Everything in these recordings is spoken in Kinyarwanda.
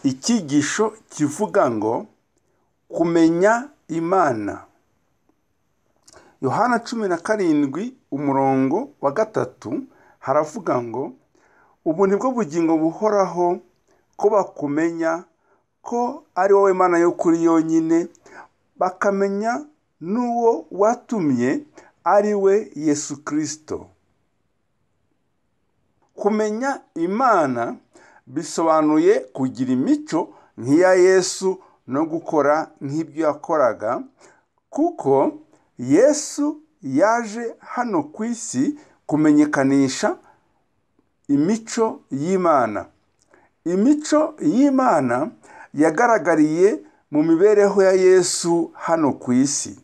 icyigisho kivuga ngo kumenya Imana. Yohana cumi na karindwi umurongo wa gatatu haravuga ngo ubu ni bwo bugingo buhoraho ko bakumenya ko ari wowe Mana y'ukuri yonyine bakamenya n'uwo watumye ari we Yesu Kristo. Kumenya Imana bisobanuye kugira imico nk'iya Yesu no gukora nk'ibyo yakoraga kuko Yesu yaje hano ku isi kumenyekanisha imico y'Imana. Imico y'Imana yagaragariye mu mibereho ya Yesu hano ku isi.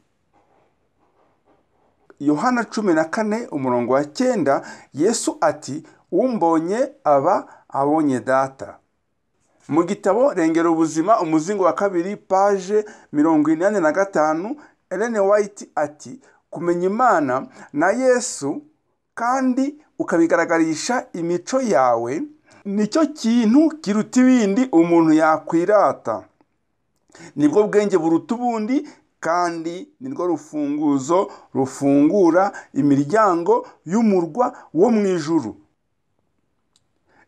Yohana cumi na kane umurongo wa cyenda Yesu ati umbonye aba abonye data. Mu gitabo Rengera ubuzima umuzingo wa kabiri paje mirongo inani na gatanu Ellen White ati kumenya Imana na Yesu kandi ukabigaragarisha imico yawe nicyo kintu kiruta ibindi umuntu yakwirata. Nibwo bwenge buruta ubundi kandi nirwo rufunguzo rufungura imiryango y'umurwa wo mu ijuru.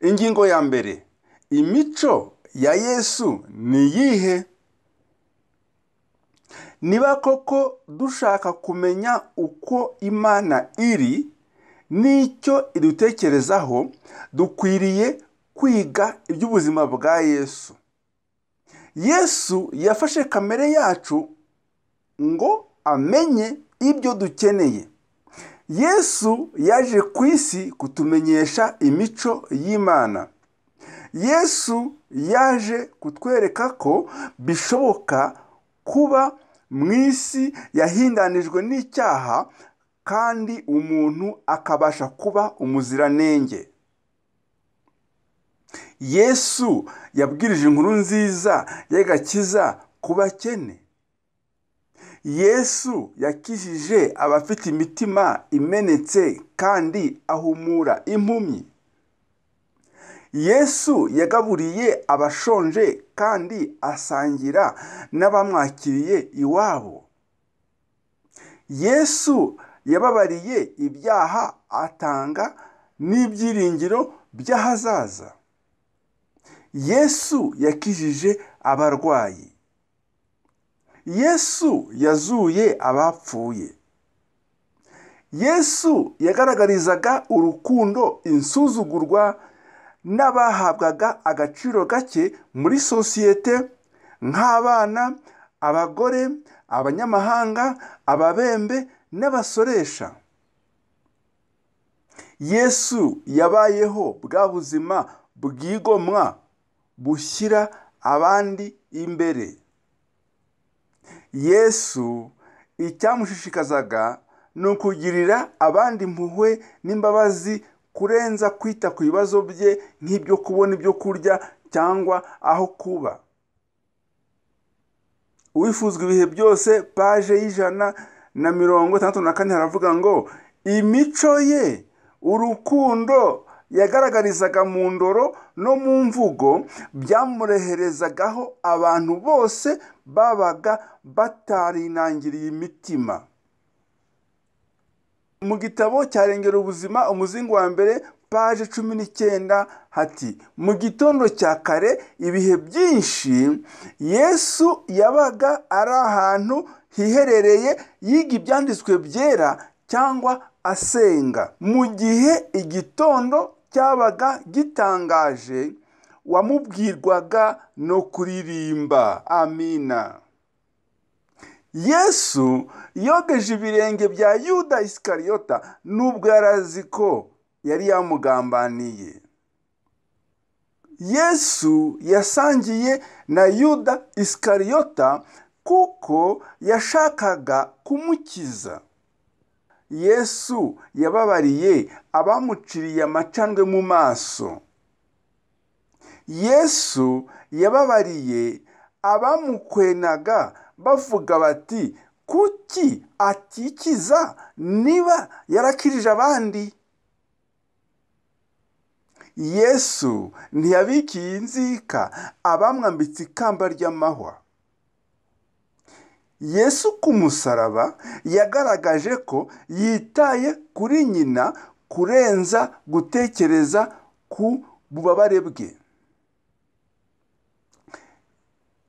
Ingingo ya mbere imico ya Yesu ni iyihe? Niba koko dushaka kumenya uko Imana iri n'icyo idutekerezaho dukwiriye kwiga iby'ubuzima bwa Yesu. Yesu yafashe kamere yacu ngo amenye ibyo dukeneye. Yesu yaje ku isi kutumenyesha imico y'Imana. Yesu yaje kutwereka ko bishoboka kuba mu isi yahindanijwe n'icyaha kandi umuntu akabasha kuba umuziranenge. Yesu yabwirije inkuru nziza y'agakiza ku bakene. Yesu yakijije abafite imitima imenetse kandi ahumura impumyi. Yesu yagaburiye abashonje kandi asangira n'abamwakiriye iwabo. Yesu yababariye ibyaha atanga n'ibyiringiro by'ahazaza. Yesu yakijije abarwayi. Yesu yazuye abapfuye. Yesu yagaragarizaga urukundo insuzugurwa n'abahabwaga agaciro gake muri sosiyete nk'abana, abagore, abanyamahanga, ababembe n'abasoresha. Yesu yabayeho bwa buzima bwigomwa bushyira abandi imbere. Yesu icyamushishikazaga ni ukugirira abandi impuhwe n'imbabazi kurenza kwita ku bibazo bye nk'ibyo kubona ibyo kurya cyangwa aho kuba. Uwifuzwa ibihe byose paje y'ijana na mirongo itandatu na kane haravuga ngo imico ye urukundo yagaragarizaga mu ndoro no mu mvugo byamureherezagaho abantu bose babaga batarinangiriye imitima. Mu gitabo cya Rengera ubuzima umuzingo wa mbere paje cumi n'icyenda hati mu gitondo cya kare ibihe byinshi Yesu yabaga ari ahantu hiherereye yiga ibyanditswe byera cyangwa asenga mu gihe igitondo cyabaga gitangaje wamubwirwaga no kuririmba amina yesu yogeje ibirenge bya yuda isikariyota nubwo yari azi ko yari yamugambaniye yesu yasangiye na yuda isikariyota kuko yashakaga kumukiza yesu yababariye abamuciriye amacandwe mu maso yesu yababariye abamukwenaga bavuga bati kuki atikiza niba yarakirije abandi yesu ntiyabikiye inzika abamwambitse ikamba ry'amahwa yesu ku musaraba yagaragaje ko yitaye kuri nyina kurenza gutekereza ku bubabare bwe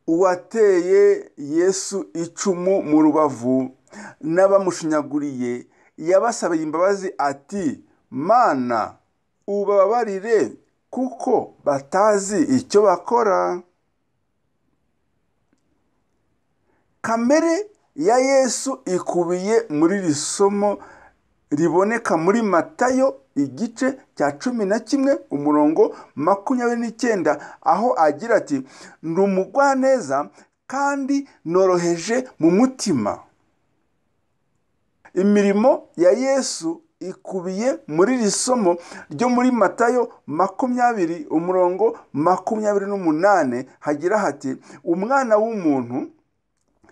uwateye yesu icumu mu rubavu n'abamushinyaguriye yabasabye imbabazi ati mana ubabarire kuko batazi icyo bakora kamere ya yesu ikubiye muri iri somo riboneka muri matayo igice cya cumi na kimwe umurongo makumyabiri n'icyenda aho agira ati ndi umugwaneza kandi noroheje mu mutima imirimo ya yesu ikubiye muri iri somo ryo muri matayo makumyabiri umurongo makumyabiri n'umunani hagira hati umwana w'umuntu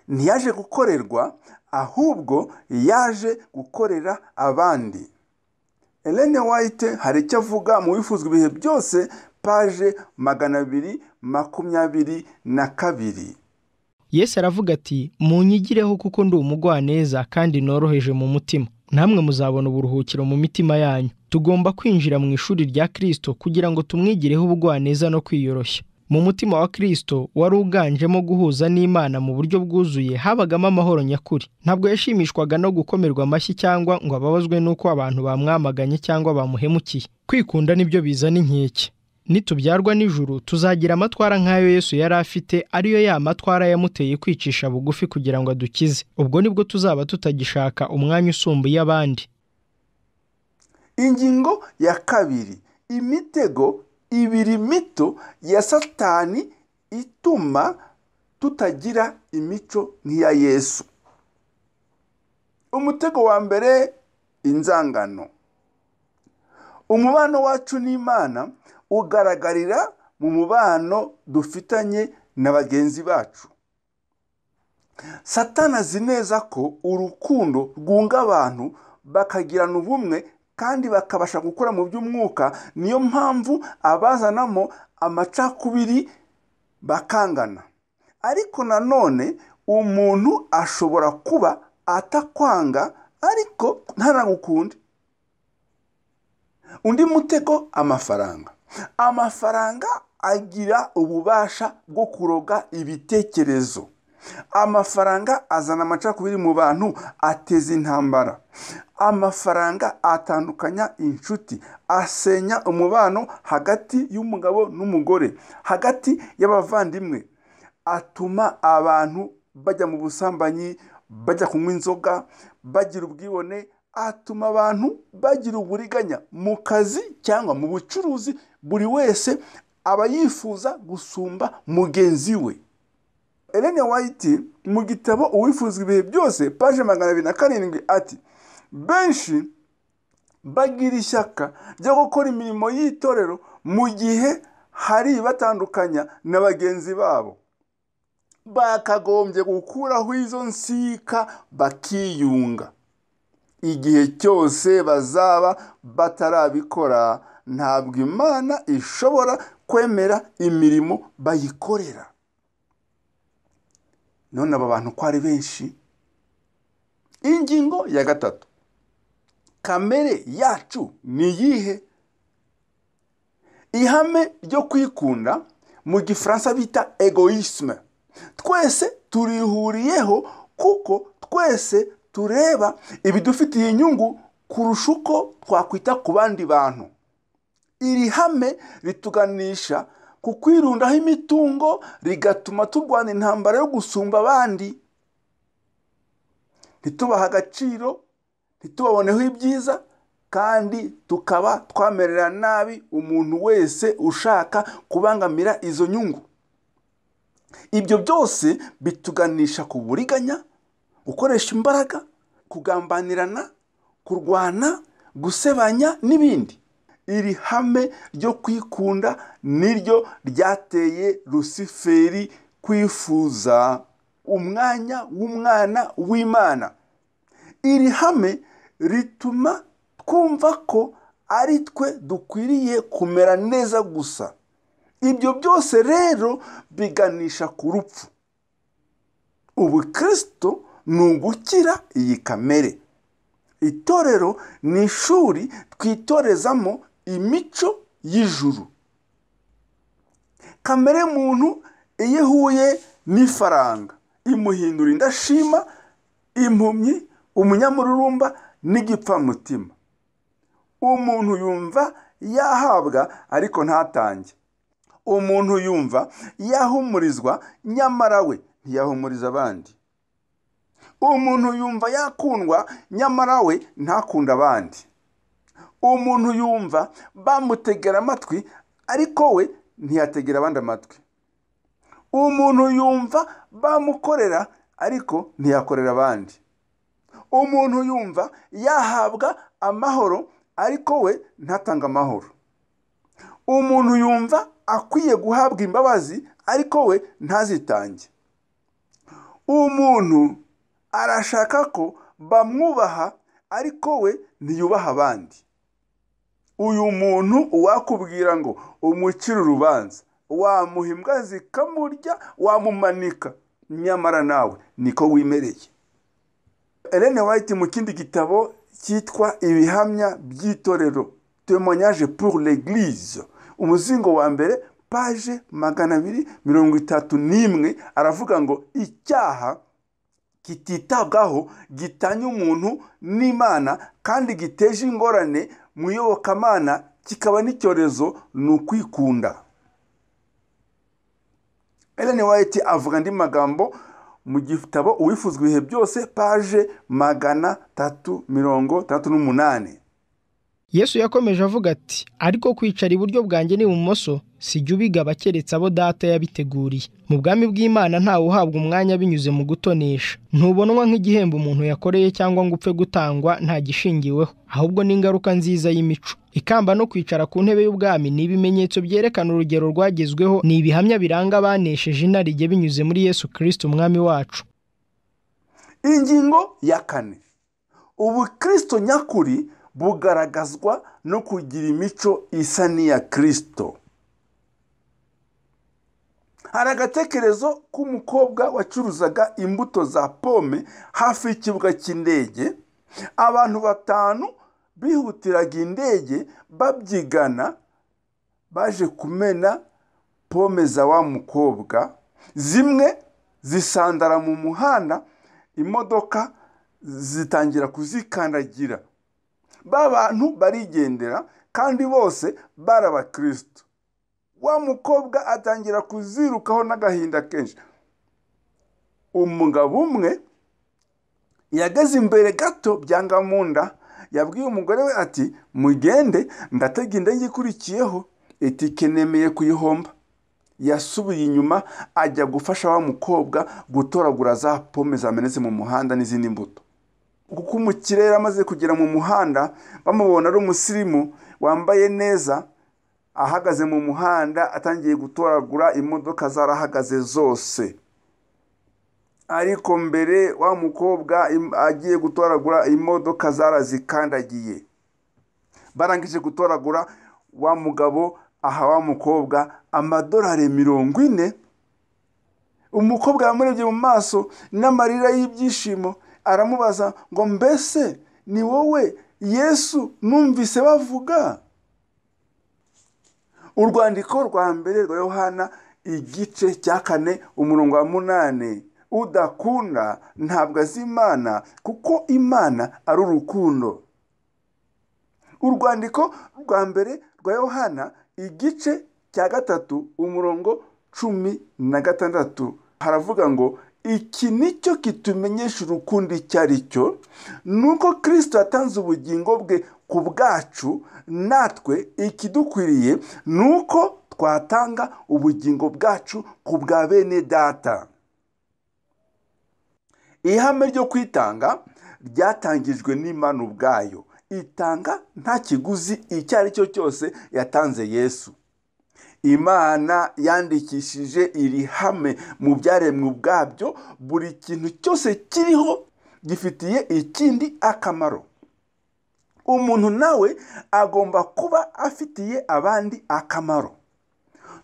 ntiyaje gukorerwa ahubwo yaje gukorera abandi Elene White hari icyo avuga mu bifuzwa ibihe byose paje magana abiri makumyabiri na kabiri yesu aravuga ati munyigireho kuko ndi umugwaneza kandi noroheje mu mutima namwe muzabona uburuhukiro mu mitima yanyu tugomba kwinjira mu ishuri rya kirisito kugira ngo tumwigireho ubugwaneza no kwiyoroshya mu mutima wa kirisito wari uganjemo guhuza n'imana mu buryo bwuzuye habagamo amahoro nyakuri ntabwo yashimishwaga no gukomerwa amashyi cyangwa ngo ababazwe n'uko abantu bamwamaganye cyangwa bamuhemukiye kwikunda nibyo bizana inkeke nitubyarwa n'ijuru tuzagira amatwara nk'ayo yesu yari afite ariyo ya matwara yamuteye kwicisha bugufi kugira ngo adukize ubwo nibwo tuzaba tutagishaka umwanya usumbuye abandi ingingo ya kabiri imitego ibiri mito ya satani ituma tutagira imico nk'iya yesu umutego wa mbere inzangano umubano wacu n'imana ugaragarira mu mubano dufitanye na bagenzi bacu satani azi neza ko urukundo rwunga abantu bakagirana ubumwe kandi bakabasha gukora mu by'umwuka niyo mpamvu abazanamo amacakubiri bakangana ariko nanone umuntu ashobora kuba atakwanga ariko ntanagukunde undi mutego amafaranga amafaranga agira ububasha bwo kuroga ibitekerezo amafaranga azana amacakubiri mu bantu ateza intambara amafaranga atandukanya inshuti asenya umubano hagati y'umugabo n'umugore hagati y'abavandimwe atuma abantu bajya mu busambanyi bajya kunywa inzoga bagira ubwibone atuma abantu bagira uburiganya mu kazi cyangwa mu bucuruzi buri wese aba yifuza gusumba mugenzi we Elena White mu gitabo uwifuzwa ibihe byose paje magana abiri na karindwi ati benshi bagira ishyaka ryo gukora imirimo y'itorero mu gihe hari ibatandukanya na bagenzi babo bakagombye gukuraho izo nsika bakiyunga igihe cyose bazaba batarabikora ntabwo imana ishobora kwemera imirimo bayikorera none aba bantu ko ari benshi ingingo ya gatatu kamere yacu ni iyihe ihame ryo kwikunda mu gifaransa bita egoisme twese turihuriyeho kuko twese tureba ibidufitiye inyungu kurusha uko twakwita ku bandi bantu iri hame rituganisha ku kwirundaho imitungo rigatuma turwana intambara yo gusumba abandi ntitubahe agaciro ntitubaboneho ibyiza kandi tukaba twamerera nabi umuntu wese ushaka kubangamira izo nyungu ibyo byose bituganisha ku buriganya gukoresha imbaraga kugambanirana kurwana gusebanya n'ibindi iri hame ryo kwikunda niryo ryateye rusiferi kwifuza umwanya w'umwana w'imana iri hame rituma twumva ko ari twe dukwiriye kumera neza gusa ibyo byose rero biganisha ku rupfu ubukristo ni ugukira iyi kamere itorero ni ishuri twitorezamo imico y'ijuru kamere muntu iyo ihuye n'ifaranga imuhindura indashima impumyi umunyamururumba n'igipfamutima umuntu yumva yahabwa ariko ntatange umuntu yumva yahumurizwa nyamara we ntiyahumuriza abandi umuntu yumva yakundwa nyamara we ntakunde abandi umuntu yumva bamutegera amatwi ariko we ntiyategera abandi amatwi umuntu yumva bamukorera ariko ntiyakorera abandi umuntu yumva yahabwa amahoro ariko we ntatanga amahoro umuntu yumva akwiye guhabwa imbabazi ariko we ntazitange umuntu arashaka ko bamwubaha ariko we ntiyubaha abandi uyu muntu uwakubwira ngo umucire urubanza wamuha imbwa zikamurya wamumanika nyamara nawe niko wimereye Ellen White mu kindi gitabo cyitwa ibihamya by'itorero temoignage pour l'eglise umuzingo wa mbere paje magana abiri mirongo itatu n'imwe aravuga ngo icyaha kititabwaho gitanya umuntu n'imana kandi giteje ingorane mu iyobokamana kikaba n'icyorezo ni ukwikunda Ellen White avuga andi magambo mu gitabo uwifuzwa ibihe byose paje magana tatu mirongo tandatu n'umunani yesu yakomeje avuga ati ariko kwicara iburyo bwanjye n'ibumoso sijya ubigaba keretse abo data yabiteguriye mu bwami bw'imana ntawe uhabwa umwanya binyuze mu gutonesha ntubonwa nk'igihembo umuntu yakoreye cyangwa ngo upfe gutangwa nta gishingiweho ahubwo n'ingaruka nziza y'imico ikamba no kwicara ku ntebe y'ubwami ni ibimenyetso byerekana urugero rwagezweho ni ibihamya biranga abanesheje inarijye binyuze muri yesu kirisiti umwami wacu ingingo ya kane ubukristo nyakuri bugaragazwa no kugira imico isa n'iya kirisito hari agatekerezo k'umukobwa wacuruzaga imbuto za pome hafi y'ikibuga cy'indege abantu batanu bihutiraga indege babyigana baje kumena pome za wa mukobwa zimwe zisandara mu muhanda imodoka zitangira kuzikandagira bantu barigendera kandi bose barabakristo wa mukobwa atangira kuzirukaho n'agahinda kenshi umugabo umwe yageze imbere gato byanga mu nda yabwiye umugore we ati mugende ndatega indege ikurikiyeho itike nemeye kuyihomba yasubiye inyuma ajya gufasha wa mukobwa gutoragura za pome zamenetse mu muhanda n'izindi mbuto kuko mu kirere amaze kugera mu muhanda bamubona ari umusirimu wambaye neza ahagaze mu muhanda atangiye gutoragura imodoka zarahagaze zose ariko mbere wa mukobwa agiye gutoragura imodoka zarazikandagiye barangije gutoragura wa mugabo aha wa mukobwa amadorari mirongo ine umukobwa yamurebye mu maso n'amarira y'ibyishimo aramubaza ngo mbese ni wowe yesu numvise bavuga urwandiko rwa mbere rwa yohana igice cya kane umurongo wa munani udakunda ntabwo azi imana kuko imana ari urukundo urwandiko rwa mbere rwa yohana igice cya gatatu umurongo cumi na gatandatu haravuga ngo iki nicyo kitumenyesha urukundo icyo ari cyo ni uko kirisito yatanze ubugingo bwe ku bwacu natwe ikidukwiriye ni uko twatanga ubugingo bwacu ku bwa bene data ihame ryo kwitanga ryatangijwe n'imana ubwayo itanga nta kiguzi icyo ari cyo cyose yatanze yesu imana yandikishije iri hame mu byaremwe ubwabyo buri kintu cyose kiriho gifitiye ikindi akamaro umuntu nawe agomba kuba afitiye abandi akamaro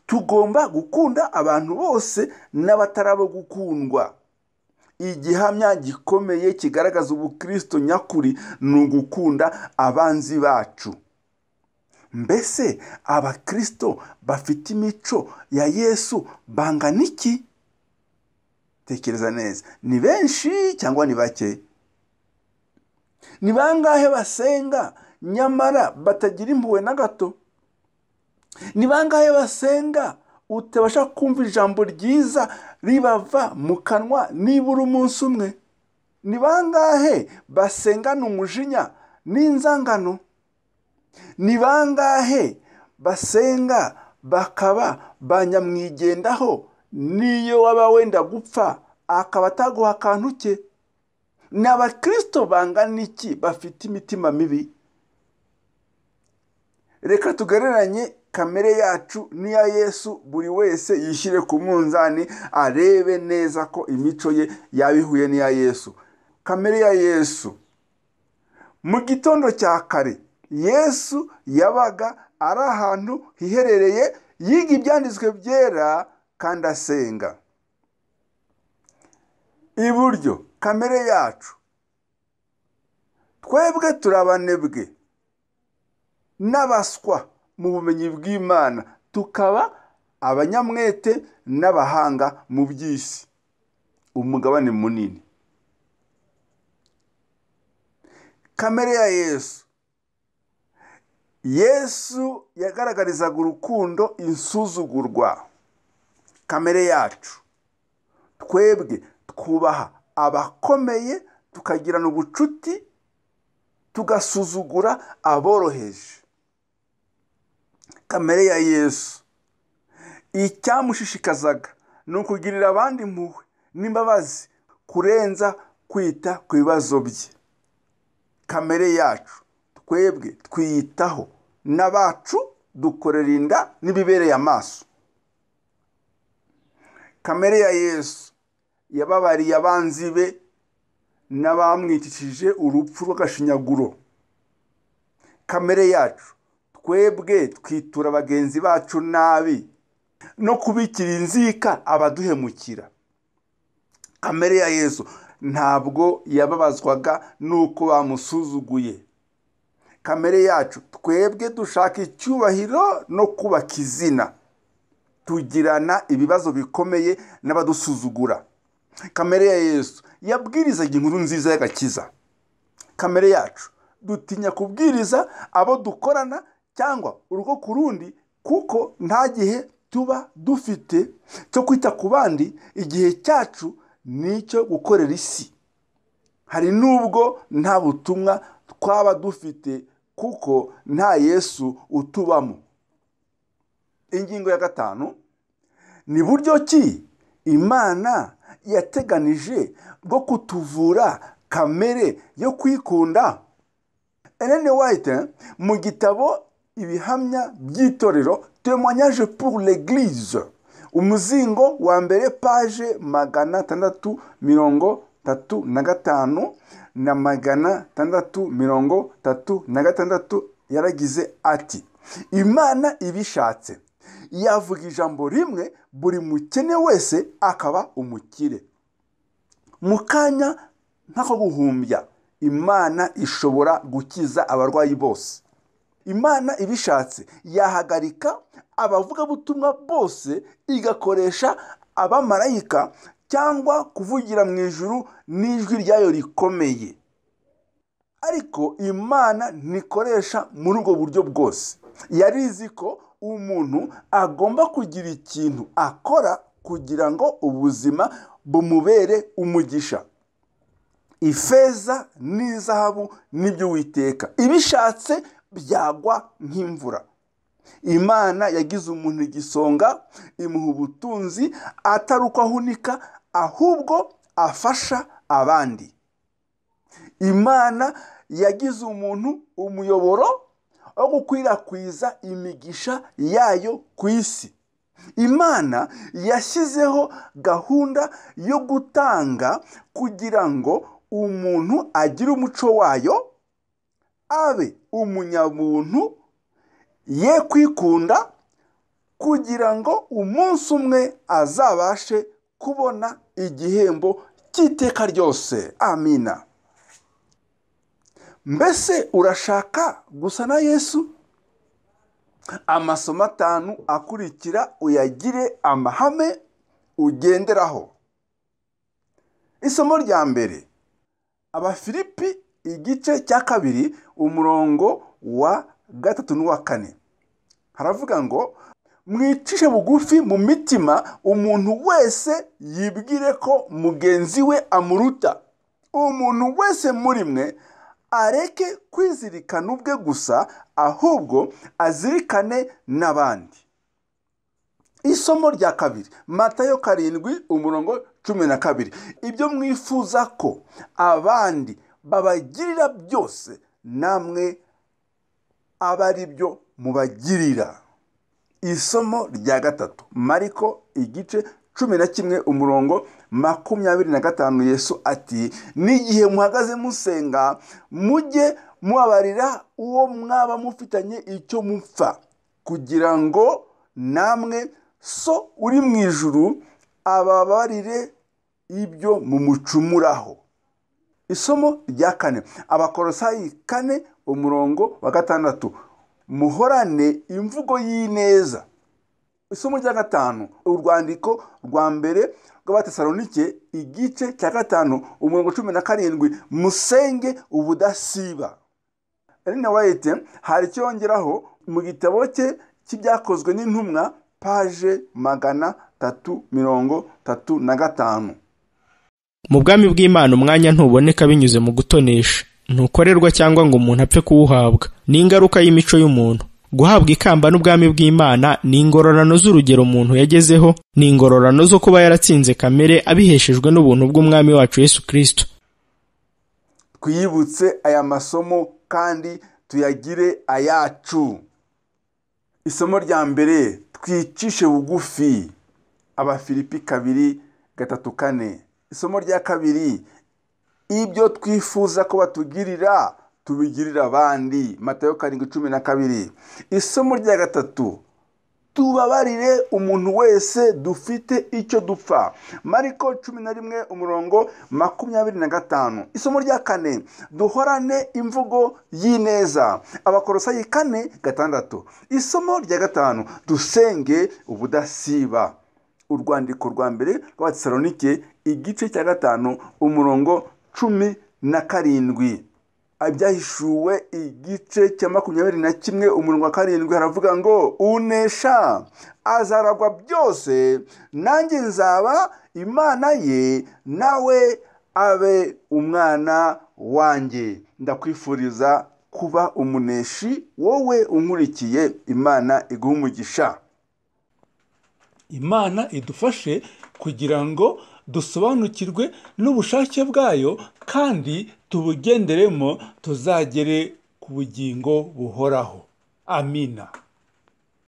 tugomba gukunda abantu bose n'abatarabo gukundwa igihamya gikomeye kigaragaza ubukristo nyakuri ni ugukunda abanzi bacu mbese abakristo bafite imico ya yesu bangana iki tekereza neza ni benshi cyangwa ni bake ni bangahe basenga nyamara batagira impuhwe na gato ni bangahe basenga utabasha kumva ijambo ryiza ribava mu kanwa nibura umunsi umwe ni bangahe basengana umujinya n'inzangano ni bangahe basenga bakaba banyamwigendaho n'iyo waba wenda gupfa akaba ataguha akantu ke ni abakirisito bangana iki bafite imitima mibi reka tugereranye kamere yacu n'iya yesu buri wese yishyire ku munzani arebe neza ko imico ye yaba ihuye n'iya yesu kamere ya yesu mu gitondo cya kare yesu yabaga ari ahantu hiherereye yiga ibyanditswe byera kandi asenga iburyo kamere yacu twebwe turi abanebwe n'abaswa mu bumenyi bw'imana tukaba abanyamwete n'abahanga mu by'isi umugabane munini kamere ya yesu yesu yagaragarizaga urukundo insuzugurwa kamere yacu twebwe twubaha abakomeye tukagirana ubucuti tugasuzugura aboroheje kamere ya yesu icyamushishikazaga ni ukugirira abandi impuhwe n'imbabazi kurenza kwita ku bibazo bye kamere yacu twebwe twiyitaho n'abacu dukorera inda n'ibibereye amaso kamere ya yesu yababariye abanzi be n'abamwicishije urupfu rw'agashinyaguro kamere yacu twebwe twitura bagenzi bacu nabi no kubikira inzika abaduhemukira kamere ya yesu ntabwo yababazwaga n'uko bamusuzuguye kamere yacu twebwe dushaka icyubahiro no kubaka izina tugirana ibibazo bikomeye n'abadusuzugura kamere ya yesu yabwirizaga inkuru nziza y'agakiza kamere yacu dutinya kubwiriza abo dukorana cyangwa urugo ku rundi kuko nta gihe tuba dufite cyo kwita ku bandi igihe cyacu ni icyo gukorera isi hari n'ubwo nta butumwa twaba dufite kuko nta yesu utubamo ingingo ya gatanu ni buryo ki imana yateganije bwo kutuvura kamere yo kwikunda eleni wayite mu gitabo ibihamya by'itorero temoignage pour l'eglise umuzingo wa mbere paje magana atandatu mirongo tatu na gatanu na magana atandatu mirongo tatu na gatandatu yaragize ati imana ibishatse yavuga ijambo rimwe buri mukene wese akaba umukire mu kanya nk'ako guhumbya imana ishobora gukiza abarwayi bose imana ibishatse yahagarika abavugabutumwa bose igakoresha abamarayika cyangwa kuvugira mu ijuru n'ijwi ryayo rikomeye ariko imana ntikoresha muri ubwo buryo bwose yari izi ko umuntu agomba kugira ikintu akora kugira ngo ubuzima bumubere umugisha ifeza n'izahabu nibyo witeka ibishatse byagwa nk'imvura imana yagize umuntu igisonga imuha ubutunzi atari uko ahunika ahubwo afasha abandi imana yagize umuntu umuyoboro wo gukwirakwiza imigisha yayo ku isi imana yashyizeho gahunda yo gutanga kugira ngo umuntu agire umuco wayo abe umunyabuntu ye kwikunda kugira ngo umunsi umwe azabashe kubona igihembo cy'iteka ryose amina mbese urashaka gusa na yesu amasomo atanu akurikira uyagire amahame ugenderaho isomo rya mbere abafilipi igice cya kabiri umurongo wa gatatu n'uwa kane haravuga ngo mwicishe bugufi mu mitima umuntu wese yibwire ko mugenzi we amuruta umuntu wese muri mwe areke kwizirikana ubwe gusa ahubwo azirikane n'abandi isomo rya kabiri matayo karindwi umurongo cumi na kabiri ibyo mwifuza ko abandi babagirira byose namwe aba ari byo mubagirira isomo rya gatatu mariko igice cumi na kimwe umurongo makumyabiri na gatanu yesu ati n'igihe muhagaze musenga mujye mubabarira uwo mwaba mufitanye icyo mupfa kugira ngo namwe so uri mu ijuru ababarire ibyo mumucumuraho isomo rya kane abakorosayi kane umurongo wa gatandatu muhorane imvugo y'ineza isomo rya gatanu urwandiko rwa mbere rw'abatesalonike igice cya gatanu umurongo cumi na karindwi musenge ubudasiba rene wayite hari icyo yongeraho mu gitabo cye cy'ibyakozwe n'intumwa paje magana tatu mirongo tatu na gatanu mu bwami bw'imana umwanya ntuboneka binyuze mu gutonesha ntukorerwa cyangwa ngo umuntu apfe kuwuhabwa ni ingaruka y'imico y'umuntu guhabwa ikamba n'ubwami bw'imana ni ingororano z'urugero umuntu yagezeho ni ingororano zo kuba yaratsinze kamere abiheshejwe n'ubuntu bw'umwami wacu yesu kirisito twiyibutse aya masomo kandi tuyagire ayacu isomo rya mbere twicishe bugufi abafilipi kabiri gatatu kane isomo rya kabiri ibyo twifuza ko batugirira tubigirira abandi matayo karindwi cumi na kabiri isomo rya gatatu tubabarire umuntu wese dufite icyo dupfa mariko cumi na rimwe umurongo makumyabiri na gatanu isomo rya kane duhorane imvugo y'ineza abakorosayi kane gatandatu isomo rya gatanu dusenge ubudasiba urwandiko rwa mbere rw'abatesalonike igice cya gatanu umurongo cumi na karindwi ibyahishuwe igice cya makumyabiri na kimwe umurongo wa karindwi haravuga ngo unesha azaragwa byose nanjye nzaba imana ye nawe abe umwana wanjye ndakwifuriza kuba umuneshi wowe unkurikiye imana iguha umugisha imana idufashe kugira ngo dusobanukirwe n'ubushake bwayo kandi tubugenderemo tuzagere ku bugingo buhoraho amina